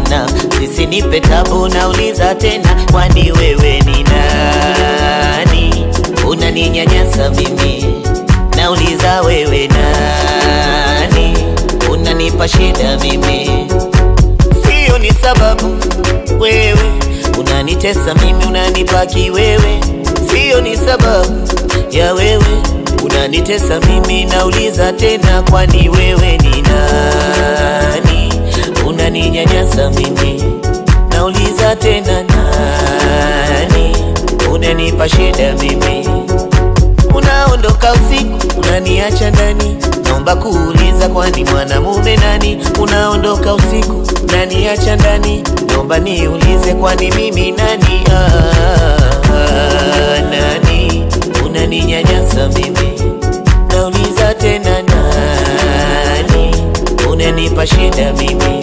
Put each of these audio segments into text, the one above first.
sana, sisinipe tabu, nauliza tena, kwani wewe ni nani? Unaninyanyasa mimi, nauliza wewe nani? Unanipa shida mimi, sio ni sababu wewe unanitesa mimi, unanipaki wewe, sio ni sababu ya wewe unanitesa mimi, nauliza tena, kwani wewe ni nani? Unaninyanyasa mimi, nauliza tena, nani? Unanipa shida mimi, unaondoka usiku, unaniacha ndani, naomba kuuliza, kwani mwanamume nani? Unaondoka usiku, unaniacha ndani, naomba niulize, kwani mimi nani? Ah, ah, nani? Unaninyanyasa mimi, nauliza tena, nani? Unanipa shida mimi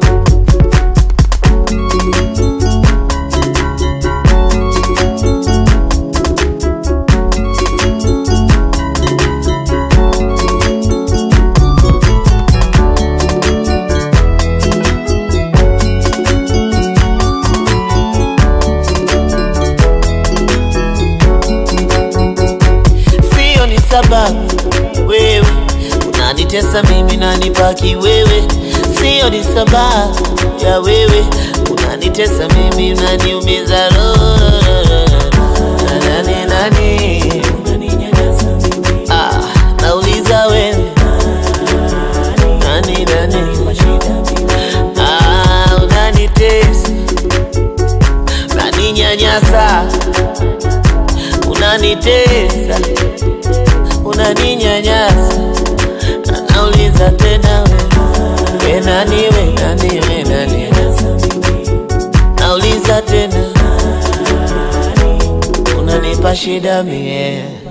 sio ni sababu wewe unanitesa mimi nanipaki wewe, sio ni sababu ya wewe unanitesa mimi unaniumiza roho. Nani nani ah, nauliza wewe nani nani ah, unanitesa unaninyanyasa unanitesa unaninyanyasa, nauliza tena we, we nani we nani we nani, nauliza tena unanipa shida mie